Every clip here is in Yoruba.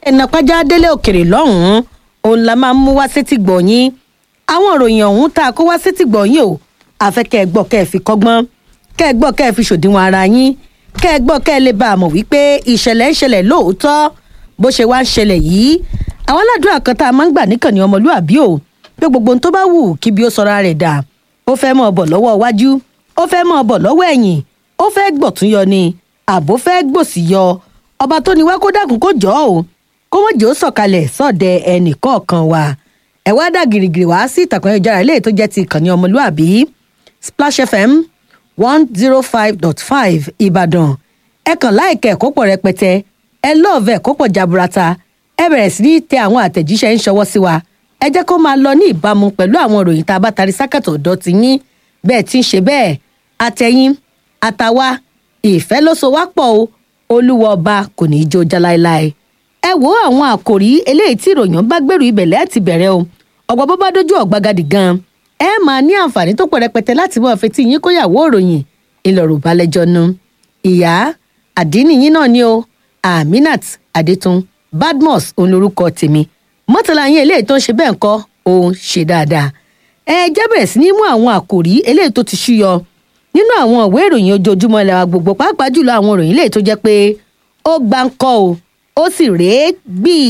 ẹnàpájá délé òkèrè lọ́hùn-ún òun la máa ń mú wá sétí gbọ̀nyìn àwọn ìròyìn ọ̀hún tá a kó wá sétí gbọ̀nyìn o àfẹ́ kẹ́ ẹ gbọ́ kẹ́ ẹ fi kọ́gbọ́n kẹ́ ẹ gbọ́ kẹ́ ẹ fi ṣòdiwọ̀n ara yín kẹ́ ẹ gbọ́ kẹ́ ẹ lè bá a mọ̀ wípé ìṣẹ̀lẹ̀ ń ṣẹlẹ̀ lóòótọ́ bó ṣe wá ń ṣẹlẹ̀ yìí àwọn aládùúrà kan tá a máa ń gbà níkànnì ọmọlúàbí o pé gbogbo ohun tó bá wù kí bí ó sọra rẹ̀ dà ó fẹ́ mọ̀ bọ̀ lọ́wọ́ iwájú ó fẹ́ mọ̀ bọ̀ lọ́wọ́ ẹ̀yìn ó fẹ́ gbọ̀tún yọ ni àbó fẹ́ gbòsì yọ ọba tó ní wá kó dákun kó jọ ọ́ kó wọ́n jẹ́ ó sọ̀kalẹ̀ sọ̀dẹ̀ ẹnì kọ̀ọ̀kan wa ẹ̀ wá dà gìrìgìrì wá sí ìtàkùn ayélujára ilé tó jẹ́ ti ìkànnì ọmọlúàbí splash fm one zero five dot five ìbàdàn ẹ kàn láìka ẹ̀kọ́ pọ̀ rẹpẹtẹ ẹ lọ́ọ̀fẹ́ ẹ̀kọ́ pọ̀ jaburata ẹ bẹ̀rẹ̀ sí ní tẹ àwọn àtẹ̀jíṣẹ́ ń ṣọwọ́ sí wa ẹ jẹ́ kó máa lọ ní ìbámu pẹ̀lú àwọn ìròyìn tá a bá tarí sákàtọ̀ ọ̀dọ́ ti yín bẹ́ẹ̀ tí ń ṣe bẹ́ẹ̀ àtẹ̀yìn àtàwa ìfẹ́ ló so wá pọ̀ o olúwa ọba kò ní í jó já láéláé ẹ wo àwọn àkòrí eléyìí tí ìròyìn bá gbèrú ibẹ̀lẹ́ àti bẹ̀rẹ̀ o ọ̀gbà bó bá dójú ọ̀gbagadì gan ẹ máa ní àǹfààní tó pọ̀ rẹpẹtẹ láti mọ̀ fetí yín kóyàwó ìròyìn ìlọ̀rọ̀ balẹ̀jọ́ nu ìyá àdínì yín náà ni o aminat adetun badmus òun lorúkọ tèmi mọ́tàlá yín eléyìí tó ń ṣe bẹ́ẹ̀ ńkọ́ òun ṣe dáadáa ẹ jẹ́ bẹ̀rẹ̀ sí ní mú àwọn àkòrí eléyìí tó ti ṣúyọ nínú àwọn ìwé ìròyìn ojoojúmọ́ ilẹ̀ wa gbogbo pàápàá jùlọ àwọn ìròyìn eléyìí tó jẹ́ pé ó gbá ń kọ́ o ó sì rèé gbìí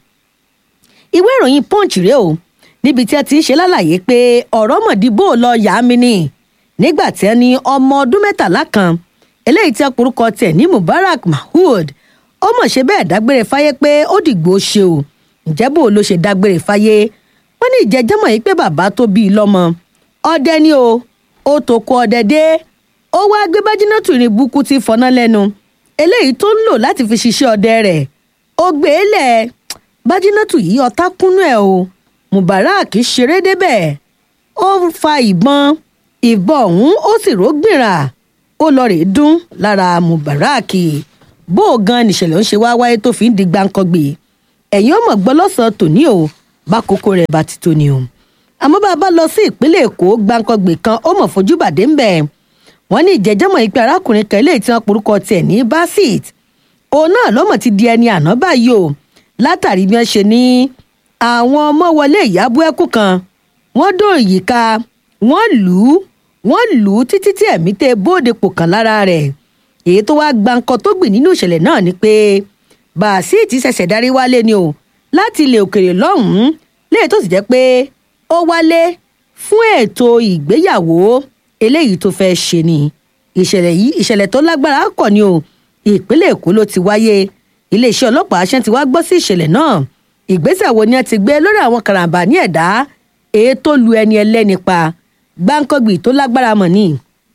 ìwé ìròyìn punch rèé o níbi tí ẹ ti ń ṣe lálàyé pé ọ̀rọ̀ mọ̀dìbò lọ yà á mi ni nígbà tí ẹ ní ọmọ ọdún mẹ́tàlá kan eléyìí tí ẹ porúkọ tẹ̀ ní mubarak mahood ó mọ̀ ṣe bẹ́ẹ̀ dágbére fáyé pé ó dìgbò ṣe o ǹjẹ́ bò ló ṣe dágbére fáyé wọ́n ní ìjẹ́jẹ́mọ̀ yìí pé bàbá tó bí i lọ́mọ ọdẹ ni o ó tó kó ọdẹ dé ó wá gbé bájínátù irin búkú tí fọná lẹ́nu eléyìí tó ń lò láti fi ṣiṣẹ́ ọdẹ rẹ̀ ó gbé e lẹ̀ bájínátù yìí ọ̀tá kúnú ẹ̀ o mubarak ṣeré débẹ̀ ó fa ìbọn ìbọn ọ̀hún ó sì rógbìnrà ó lọ rèé dún lára mubarak bó o gan nìṣẹ̀lẹ̀ ń ṣe wá wáyé tó fi ń di gbáǹkọ́gbè ẹ̀yin ó mọ̀ gbọ́ lọ́sàn-án tòní o bá kókó rẹ̀ bá ti tóni o àmọ́ bá a bá lọ sí ìpínlẹ̀ èkó gbáǹkọ́gbè kan ó mọ̀ fojú bàdé ń bẹ̀ wọ́n ní ìjẹ́jọ́mọ̀ yìí pé arákùnrin kan eléyìí tí wọ́n porúkọ tiẹ̀ ní basit òun náà lọ́mọ̀ ti di ẹni àná báyìí o látàrí bí wọ́n ṣe ní àwọn ọmọ wọlé ìyàbọ̀ ẹkùn kan wọ́n dó ìyíká wọ́n lù ú wọ́n lù ú títí tí ẹ̀mí tẹ bóde pò kàn lára rẹ̀ èyí tó wá gba nǹkan tó gbìn nínú ìṣẹ̀lẹ̀ náà ni pé bàásìtì ṣẹ̀ṣẹ̀ darí wálé ni o láti ilẹ̀ òkèrè lọ́hùn-ún léyìí tó sì jẹ́ pé ó wálé fún ètò ìgbéyàwó eléyìí tó fẹ́ ṣe ni ìṣẹ̀lẹ̀ yìí ìṣẹ̀lẹ̀ tó lágbára kọ̀ ni o ìpínlẹ̀ èkó ló ti wáyé iléeṣẹ́ ọlọ́pàá ṣẹ́ ti wá gbọ́ sí ìṣẹ̀lẹ̀ náà ìgbésẹ̀ wo ni ẹ ti gbé lórí àwọn karambà ní ẹ̀dá èyí tó lu ẹni ẹlẹ́ni pa gbáǹkọ́gbì tó lágbára mọ̀ ni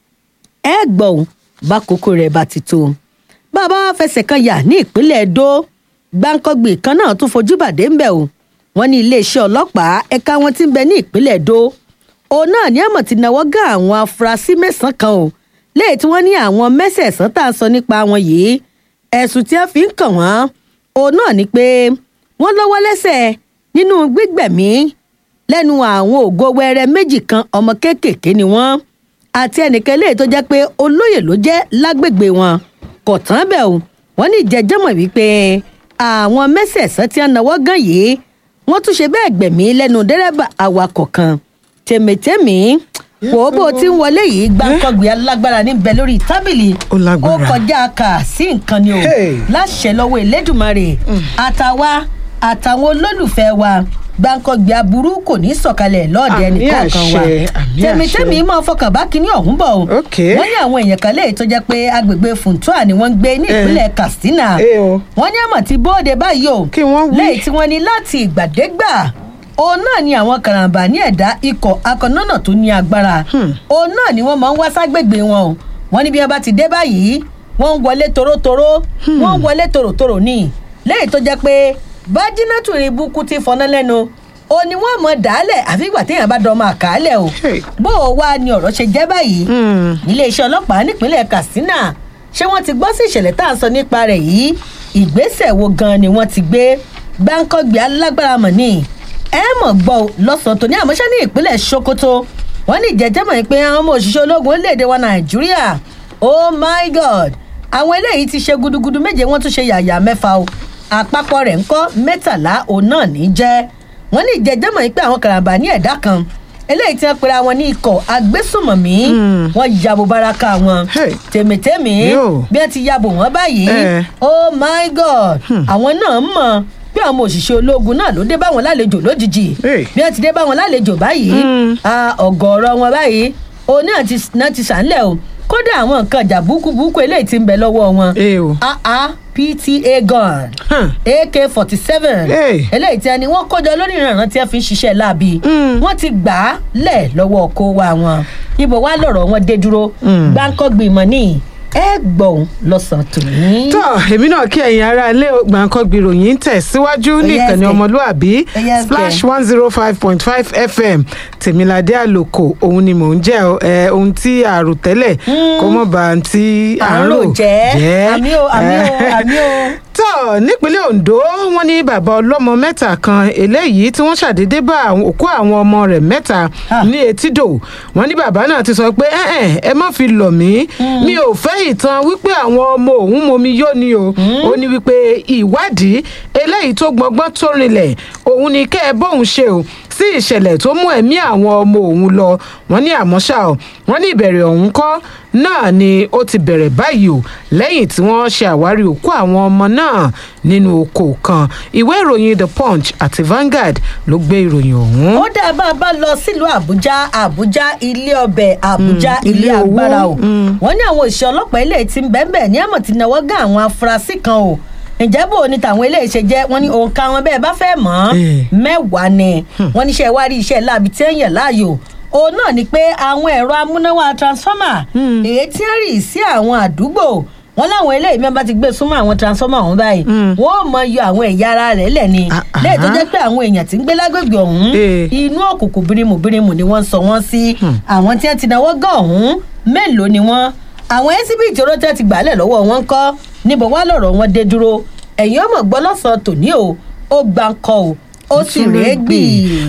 ẹ gbọ̀n bá kókó rẹ̀ bá ti tó bàbá wa fẹsẹ̀ kan yà ní ìpínlẹ̀ Ẹdó gbáǹkọ́gbì kan náà tún fojú bàdé ń bẹ̀ o wọ́n ní iléeṣẹ́ ọlọ́pàá ẹ̀ka wọn ti ń bẹ ní ìpínlẹ̀ Ẹdó òun náà ní àmọ̀ ti náwó gá àwọn afurasí mẹ́sàn-án kan o léyìí tí wọ́n ní àwọn mẹ́sẹ̀ẹ̀sán tá à ń sọ nípa wọn yìí ẹ̀sùn tí wọ́n fi ń kàn wọ́n òun náà ni pé wọ́n lọ́wọ́ lẹ́sẹ̀ nínú gbígbẹ̀mí lẹ́nu àwọn ògo wẹrẹ méjì kan ọmọ kéékèèké ni wọ́n àti ẹnìkan eléyìí tó jẹ́ pé olóyè ló jẹ́ lágbègbè wọn kò tán bẹ́ẹ̀ o wọ́n ní ìjẹ́jọ́mọ̀ wípé àwọn mẹ́sẹ̀ẹ̀sán tí wọ́n náwó gan yìí wọ́n tún ṣe bẹ́ẹ̀ gbẹ̀mí lẹ́nu dẹ́rẹ́bà awakọ̀ kan tèmítèmí wò ó bó ti ń wọlé yìí gbàǹkọ̀gbì alágbára níbẹ̀ lórí tábìlì Ó lágbára. ó kọjá kà sí nǹkan ni o Hey. láṣẹ lọ́wọ́ elédùnmarè àtàwa àtàwọn olólùfẹ́ wa gbàǹkọ̀gbì aburú kò ní sọ̀kalẹ̀ lọ́ọ̀dẹ Àmì ẹnìkọ̀ọ̀kan wa àṣẹ, àmì tèmítèmí àṣẹ. máa fọkàn bá kinní ọ̀hún bọ̀ o Ok. wọ́n ní àwọn èèyàn kan léyìí tó jẹ́ pé agbègbè funtua ni wọ́n ń gbé ní Eh. ìpínlẹ̀ katsina Eh o. wọ́n ní àmọ̀ tí bóde báyìí o Kí wọ́n wí. lẹ́yìn tí wọ́n ní láti ìgbàdégbà òun náà ni àwọn karambà ní ẹ̀dá ikọ̀ akọ̀nọ́nà tó ní agbára Hmm. òun náà ni wọ́n máa ń wá ságbègbè wọn o wọ́n ní bí wọ́n bá ti dé báyìí wọ́n ń wọlé torótoró wọ́n ń wọlé tòròtòrò ní lẹ́yìn tó jẹ́ pé bájínátù rí búkú ti fọná lẹ́nu ó ní wọ́n mọ̀ dálẹ̀ àfi ìgbà téèyàn bá dán máa kàálẹ̀ o Hey. bó o wá ni ọ̀rọ̀ ṣe jẹ́ báyìí Hmm. iléeṣẹ́ ọlọ́pàá nípínlẹ̀ katsina ṣé wọ́n ti gbọ́ sí ìṣẹ̀lẹ̀ tá à ń sọ nípa rẹ̀ yìí ìgbésẹ̀ wo gan ni wọ́n ti gbé gbáǹkọ́gbé alágbára mọ̀ ní ẹ mọ̀ gbọ́ o lọ́sàn-án tó ní àmọ́ṣẹ́ ní ìpínlẹ̀ sokoto wọ́n ní ìjẹ́jẹ́ mọ̀ pé àwọn ọmọ òṣìṣẹ́ ológun orílẹ̀-èdè wa nàìjíríà oh my god àwọn eléyìí ti ṣe gudugudu méje wọ́n tún ṣe yàyà mẹ́fà o àpapọ̀ rẹ̀ ń kọ́ mẹ́tàlá òun náà ní jẹ́ wọ́n ní ìjẹ́jẹ́mọ̀ yìí pé àwọn karambà ní ẹ̀dá kan eléyìí tí wọ́n pera wọn ní ikọ̀ agbésùnmọ̀mí wọ́n yabo baraka wọn Hey. tèmítèmí Yo. bí wọ́n ti yabo wọn báyìí Eh. oh my god àwọn náà mọ̀ bí àwọn òṣìṣẹ́ ológun náà ló dé bá wọn lálejò lójijì Hey. bí wọ́n ti dé bá wọn lálejò báyìí ah, ọ̀gọ̀ọ̀rọ̀ wọn báyìí òun náà ti náà ti sànlẹ̀ o kódà àwọn nǹkan ìjà búkúbúkú eléyìí ti ń bẹ lọ́wọ́ wọn Eh o. ah ah pta gun Huh. ak forty seven Hey. eléyìí tí a ní wọ́n kójọ lórí ìrànràn tí a fi ń ṣiṣẹ́ láabi wọ́n ti gbà á lẹ̀ lọ́wọ́ kó wa wọn ibo wa lọ̀rọ̀ wọn dé dúró gbáǹkọ́gbìmọ̀ ní ẹ gbọ̀n lọ́sàn-án tòní. tọ́ èmi náà kí ẹ̀yin ará ilé gbàǹkan gbìròyìn tẹ̀síwájú ní Yes, ìkànnì kẹ̀. ọmọlúàbí Yes, splash kẹ̀. one zero five point five fm tèmiládé àlòkò òun ni mò ń jẹ́ ọ, ẹ, ohun tí àrò tẹ́lẹ̀ kó mọ̀ bá ń tí à ń rò jẹ́ àmì o àmì o ẹ. àmì o. tọ́ nípínlẹ̀ ondo wọ́n ní bàbá ọlọ́mọ mẹ́ta kan eléyìí tí wọ́n ṣàdédé bá àwọn- òkú àwọn ọmọ rẹ̀ mẹ́ta Ah. ní etídò wọ́n ní bàbá náà ti sọ pé "Ẹ̀n-ẹ̀n, ẹ má fi lọ̀ mí mi ò fẹ́ ìtàn wípé àwọn ọmọ òun momi yó ni o ó ní wípé ìwádìí eléyìí tó gbọngbọ́n tó rinlẹ̀ òun ni kẹ́ ẹ bóun ṣe o sí ìṣẹ̀lẹ̀ tó mú ẹ̀mí àwọn ọmọ òun lọ wọ́n ní àmọ́ ṣá o wọ́n ní ìbẹ̀rẹ̀ ọ̀hún kọ́ náà ni ó ti bẹ̀rẹ̀ báyìí o lẹ́yìn tí wọ́n ṣe àwárí òkú àwọn ọmọ náà nínú oko kan ìwé ìròyìn the punch àti vanguard ló gbé ìròyìn ọ̀hún. ó dá bá a bá lọ sílùú àbújá àbújá ilé ọbẹ̀ àbújá Mm, ilé ilé owó, agbára o mm. wọ́n ní àwọn òṣìṣẹ́ ọlọ́pàá ilé tí ń bẹ́ẹ̀ ní àmọ̀ tí náwó gán àwọn afurasí kan o ǹjẹ́ bò ní tàwọn ilé ìṣe jẹ́ wọ́n ní òǹkà wọn bẹ́ẹ̀ bá fẹ́ mọ̀ ọ́n Eh. mẹ́wàá ni wọ́n ní iṣẹ́ wá rí iṣẹ́ láabi tí ń yàn láàyò òun náà ni pé àwọn ẹ̀rọ amúnáwá transformer èyí tí ń rì sí àwọn àdúgbò wọn láwọn eléyìí mẹ́ta ti gbé súnmọ́ àwọn transformer ọ̀hún báyìí wọ́n ò mọ yọ àwọn ẹ̀yà ara rẹ̀ lẹ̀ ni Ah, ah. lẹ́yìn tó jẹ́ pé àwọn èèyàn tí ń gbé lágbègbè ọ̀hún Eh. inú òkùnkùn bírímù bírímù ni wọ́n ń sọ wọ́n sí àwọn tí wọ́n ti náwó gan ọ̀hún mélòó ni wọ́n àwọn ẹ́síbìtì olóòtú ti gbàálẹ̀ lọ́wọ́ wọn ń kọ́ níbo wá lọ̀rọ̀ wọn dé dúró ẹ̀yin ọmọ gbọ́ lọ́sàn-án tòní o ó gbà ń kọ o ó sì rèé gbì.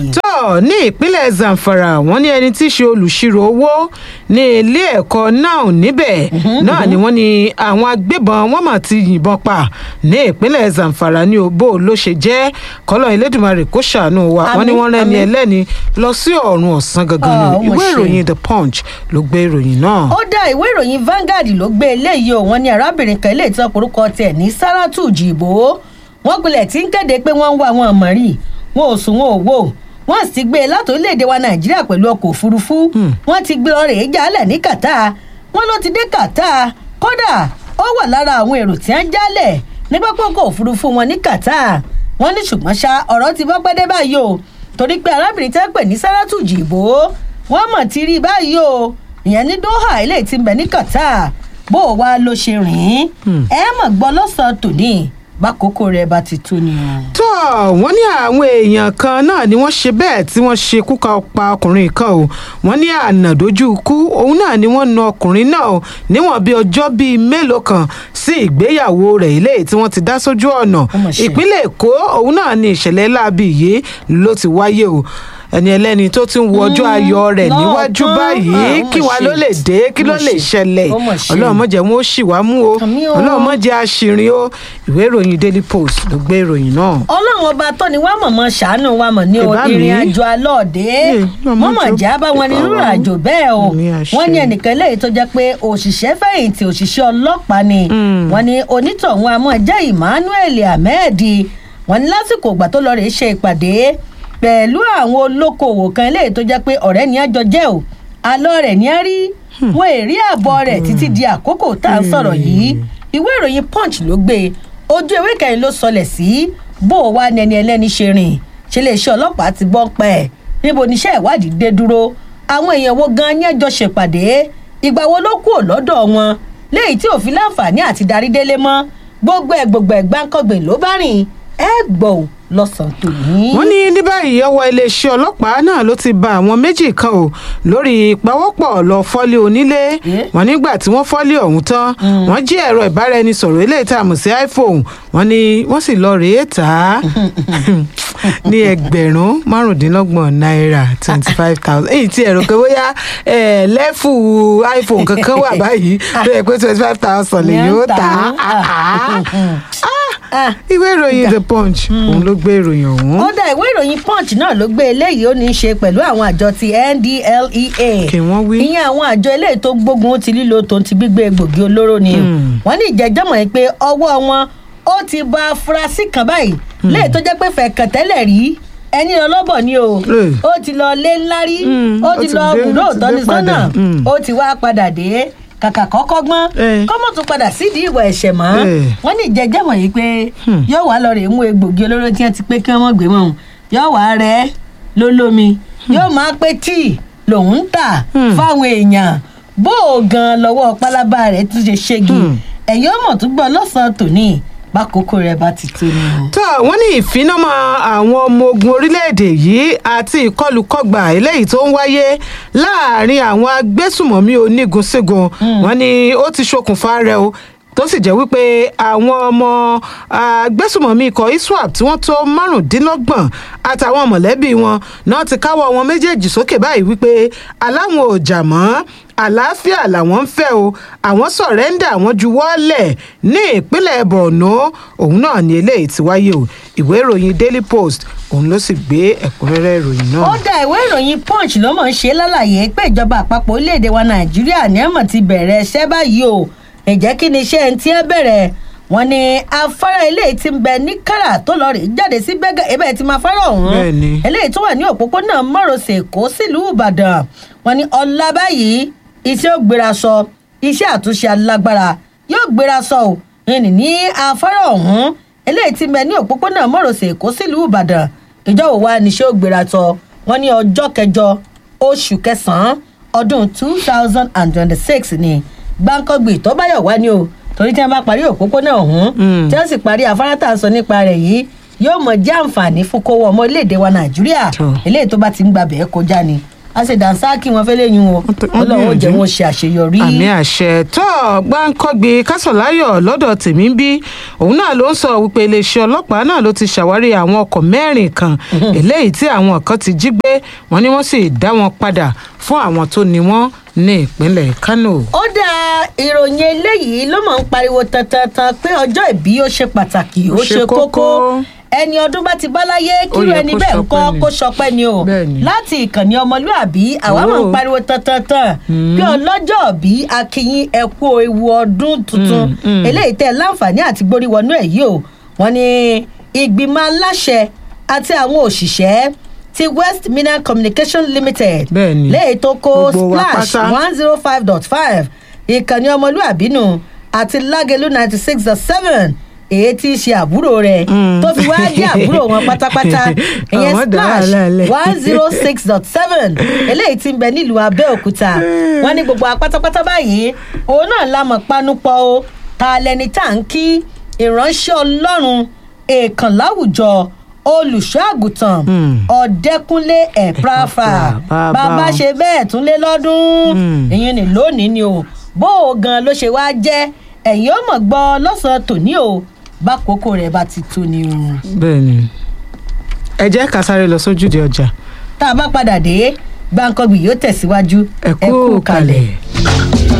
tó ní ìpínlẹ̀ zamfara wọ́n ní ẹni tí í ṣe olùṣirò owó ní ilé ẹ̀kọ́ náà níbẹ̀ náà ni wọ́n ní àwọn agbébọn wọ́n mà ti yìnbọn pa ní ìpínlẹ̀ zamfara ní òbó ló ṣe jẹ́ kọ́lọ́ elédùnmarè kó ṣàánú wa wọ́n ní Àmín, wọ́n rẹ́ni àmín. ẹlẹ́ni lọ sí ọ̀run ọ̀sán gangan ni Ah, ó mà ìwé ṣe. ìròyìn the punch ló gbé ìròyìn náà. ó dá ìwé ìròyìn Vanguard ló gbé eléyìí o wọn ní arábìnrin kan eléyìí tó porúkọ tiẹ̀ ní Saratu Jìbò wọn gbilẹ̀ tí ń kéde pé wọ́n ń wá wọn mọ̀ rí wọn ò sùn wọn ò wò wọ́n sì ti gbé e láti orílẹ̀-èdè wa Nàìjíríà pẹ̀lú ọkọ̀ òfurufú wọ́n ti gbé ọrẹ̀ yìí jálẹ̀ ní Qatar wọ́n ló ti dé Qatar kódà ó wà lára àwọn èrò tí wọ́n jálẹ̀ ní pápákọ̀ òfurufú wọn ní Qatar wọ́n ní ṣùgbọ́n ṣá ọ̀rọ̀ ti bọ́ pẹ́dẹ́ báyìí o torí pé arábìnrin tẹ́ pè ní Saratu Jìbò wọ́n mọ̀ ti rí i báyìí o ìyẹn ní Doha eléyìí ti ń bẹ ní Qatar bó o wá ló ṣe rìn ín ẹ mọ̀ gbọ́ lọ́sàn-án tòní bákòókò rẹ̀ bá ti tó ni o. tó wọ́n ní àwọn èèyàn kan náà ni wọ́n ṣe bẹ́ẹ̀ tí wọ́n ṣe kú pa ọkùnrin kan o wọ́n ní ànàdójú ikú òun náà ni wọ́n na ọkùnrin náà o níwọ̀n bí ọjọ́ bíi mélòó kan sí ìgbéyàwó rẹ̀ ilé tí wọ́n ti dá sójú ọ̀nà Ó mà ṣe. ìpínlẹ̀ èkó òun náà ni ìṣẹ̀lẹ̀ láabi yìí ló ti wáyé o ẹni ẹlẹ́ni tó ti ń wo ọjọ́ ayọ̀ rẹ̀ lọ́ọ̀kan. níwájú báyìí Ah, ó mà kí wàá ṣe. ló lè dé kí Ó ló mà lè ṣe. ṣẹlẹ̀ Ó mà ṣe. ọlọ́run má jẹ́ wọn ó ṣì wá mú o Àmín o. ọlọ́run má jẹ́ àṣìrìn o ìwé ìròyìn daily post ló gbé ìròyìn náà. ọlọ́run ọba tó ni wàá mọ̀mọ́ ṣàánú wa mọ̀ ní o Ìbá mi. ìrìn àjò alọ́ọ̀dé Eh, ọmọ mọ̀mọ́ jọ- jà bá wọn ní ìbá rírìn wa. àjò bẹ́ẹ̀ o Àmì àṣẹ. wọ́n ní ẹnìkan lẹ́yìn tó jẹ́ pé òṣìṣẹ́ fẹ̀yìntì òṣìṣẹ́ ọlọ́pàá ni wọ́n ní onítọ̀hún amọ̀ jẹ́ Emmanuel Ahmed wọ́n ní lásìkò ìgbà tó lọ rèé ṣe ìpàdé pẹ̀lú àwọn olókoòwò kan eléyìí tó jẹ́ pé ọ̀rẹ́ ni àjọ jẹ́ o alọ́ rẹ̀ ni a rí wọn èrí àbọ̀ rẹ̀ títí di àkókò tá à ń sọ̀rọ̀ yìí ìwé ìròyìn punch ló gbé e. ojú ewé kẹrin ló sọlẹ̀ sí bó o wá nẹni ẹlẹ́ni ṣe rìn ṣe lè ṣe ọlọ́pàá ti gbọ́ pẹ́ ẹ̀ níbo níṣẹ́ ìwádìí dé dúró àwọn èèyàn wo gan ni ẹjọ́ ṣèpàdé ìgbà wo ló kúrò lọ́dọ̀ wọn léyìí tí òfin láǹfààní àti darí délé mọ́ gbogbo ẹ̀ gbogbo ẹ̀ gbáǹkọ́gbìn ló bá rìn ẹ gbọ́ ò lọ́sàn-án tòní. wọ́n ní ní báyìí ọwọ́ iléeṣẹ́ ọlọ́pàá náà ló ti ba àwọn méjì kan o lórí ìpawọ́pọ̀ lọ fọ́lé onílé Eh? wọ́n nígbà tí wọ́n fọ́lé ọ̀hún tán wọ́n jí ẹ̀rọ ìbáraẹnisọ̀rọ̀ eléyìí tá a mọ̀ sí iphone wọ́n ní wọ́n sì lọ rèé tà á ní ẹgbẹ̀rún márùndínlọ́gbọ̀n náírà twenty five thousand èyí tí ẹ̀rọ kan bóyá ẹ̀, lẹ́fù iphone kankan wà báyìí tó yẹ pé twenty five thousand lè yóò tà á. Ah, ah. Ah, Ah. ìwé ìròyìn the punch òun ló gbé ìròyìn ọ̀hún. ó dá ìwé ìròyìn punch náà ló gbé eléyìí ó ní í ṣe pẹ̀lú àwọn àjọ ti ndlea kí wọ́n wí. ìyẹn àwọn àjọ eléyìí tó gbógun ti lílo tó ti gbígbé egbògi olóró ni Hmm. wọ́n ní ìjẹ́jọ́mọ̀ yìí pé ọwọ́ wọn ó ti ba afurasí kan báyìí léyìí tó jẹ́ pé fẹ̀kàn tẹ́lẹ̀ rí ẹni ọlọ́bọ̀ ni o Eh. ó ti lọ lé ńlá rí Hmm, ó ó ti ti lọ dé, bùdó ó ti dé ìtọ́nisọ́nà padà. Hmm. ó ti wá padà dé kàkà kọ́kọ́ gbọ́n Eh. kọ́mọ̀ tún padà sídìí ìwà ẹ̀ṣẹ̀ mọ́ Eh. wọ́n ní ìjẹ́jọ́mọ̀ yìí pé Hmm. yóò wá lọ rè mú egbògi olóró tí wọ́n ti pé kí wọ́n mọ̀ gbé mọ́ òun yóò wá rẹ̀ lólómi yóò máa pé tíì lòun ń tà Hmm. fáwọn èèyàn bó o gan lọ́wọ́ pálábá rẹ̀ tún ṣe ṣégi Hmm. ẹ̀yin ọmọ tó gbọ́ lọ́sàn-án tòní bákòókò rẹ̀ bá ti tó ni o. tó wọ́n ní ìfinamọ́ àwọn ọmọ ogun orílẹ̀-èdè yìí àti ìkọlùkọgbà eléyìí tó ń wáyé láàrin àwọn agbésùmọ̀mí onígun sígun wọ́n ní ó ti ṣokùnfà rẹ̀ o tó sì jẹ́ wípé àwọn ọmọ agbésùmọ̀mí ikọ̀ iswap tí wọ́n tó márùndínlọ́gbọ̀n àtàwọn mọ̀lẹ́bí wọn náà ti káwọ́ wọn méjèèjì sókè báyìí wípé aláwọn ò jà mọ́ àlàáfíà làwọn ń fẹ́ o àwọn sọ̀rẹ́ńdà àwọn juwọ́lẹ̀ ní ìpínlẹ̀ borno òun náà ní eléyìí ti wáyé o ìwé ìròyìn daily post òun ló sì gbé ẹ̀kúnrẹ́rẹ́ ìròyìn náà. ó dá ìwé ìròyìn punch ló mọ̀ ń ṣe lálàyé pé ìjọba àpapọ̀ orílẹ̀-èdè wa nàìjíríà ní ẹ̀mọ̀ ti bẹ̀rẹ̀ iṣẹ́ báyìí o ǹjẹ́ kí ni iṣẹ́ ẹni tí ẹ bẹ̀rẹ̀ wọn ni afárá eléyìí ti ń bẹ ní kára tó lọ rè jáde sí bẹ́gà ebe ti máa fárá ọ̀hún Bẹ́ẹ̀ni. eléyìí tó wà ní òpópónà márosẹ̀ èkó sílùú ìbàdàn wọn ni ọ̀la báyìí iṣẹ́ ò gbéra sọ iṣẹ́ àtúnṣe alágbára yóò gbéra sọ ò ìní ní afárá ọ̀hún eléyìí ti ń bẹ ní òpópónà márosẹ̀ èkó sílùú ìbàdàn ìjọ òwa níṣẹ́ ò gbéra sọ wọn ní ọjọ́ kẹjọ oṣù kẹsàn-án ọdún two thousand and twenty-six ni gbáǹkọ́gbì tó bá yọ̀ wá ni o torí tí wọ́n bá parí òpópónà ọ̀hún Mm. tí wọ́n sì parí afárá tá à ń sọ nípa rẹ̀ yìí yóò mọ̀ jẹ́ àǹfààní fún kówó ọmọ orílẹ̀-èdè wa nàìjíríà Sure. eléyìí tó bá ti ń gba bẹ̀ẹ́ kọjá ni a ṣe dànsáàkì wọn fẹ́ lẹ́yìn o Wọ́n tẹ- wọ́n ọlọ́run ó jẹ́ gbìyànjú. wọn ṣe àṣeyọrí. àmì àṣẹ tó gbáǹkọ́gbé kásọ̀láyọ̀ lọ́dọ̀ tèmi ń bí òun náà ló ń sọ wípé iléeṣẹ́ ọlọ́pàá náà ló ti ṣàwárí àwọn ọkọ̀ mẹ́rin kan eléyìí tí àwọn kan ti jí gbé wọn ni wọ́n sì dá wọn padà fún àwọn tó ní wọn ní ìpínlẹ̀ kánò. ó dá ìròyìn eléyìí ló mọ̀ ń pariwo tantantan pé ọjọ́ ìbí ó ṣe pàtàkì ó Ó ṣe ṣe kókó kókó. ẹni ọdún bá ti bá láyé kírú yẹ ẹni kó bẹ́ẹ̀ ń ṣọpẹ́ kọ́ ni. kó ṣọpẹ́ ni o Bẹ́ẹ̀ ni. láti ìkànnì ọmọlúàbí àwa mọ̀ ń Oh. pariwo tantantan pé ọlọ́jọ́ bí akínyìn ẹ̀kú ewu ọdún tuntun Mm, mm. eléyìí tẹ́ láǹfààní àti gbórí wọnú ẹ̀ yìí o wọ́n ní ìgbìmọ̀ aláṣẹ àti àwọn òṣìṣẹ́ ti west minan communication limited Bẹ́ẹ̀ ni. léyìí tó kó Gbogbo wa splash pátá. one zero five dot five ìkànnì ọmọlúàbí nù àti lágẹlú ninety six dot seven èyí tí í ṣe àbúrò rẹ̀ Mm. tó fi wá jẹ́ àbúrò wọn pátápátá ìyẹn Àwọn dá splash wàhálà lẹ̀. one zero six dot seven eléyìí tí ń bẹ nílùú abẹ́òkúta wọ́n ní gbogbo apátápátá báyìí òun náà la mọ̀ panupọ̀ o ta lẹni tá à ń kí ìránṣẹ́ ọlọ́run èèkàn láwùjọ olùṣọ́ àgùntàn Mm. ọ̀dẹ́kúnlé ẹ̀práfà Bàbá. bàbá ṣe bẹ́ẹ̀ tún lé lọ́dún Mm. ìyẹn ní lónìí ni o bó o gan ló ṣe wá jẹ́ ẹ̀yin ó mọ̀ gbọ́ lọ́sàn-án tòní o bákòókò rẹ̀ bá ti tó ni o. bẹ́ẹ̀ni ẹ jẹ́ ká sáré lọ sójúde ọjà tá a bá padà dé gbàǹkangbì yóò tẹ̀síwájú ẹ kú kalẹ̀.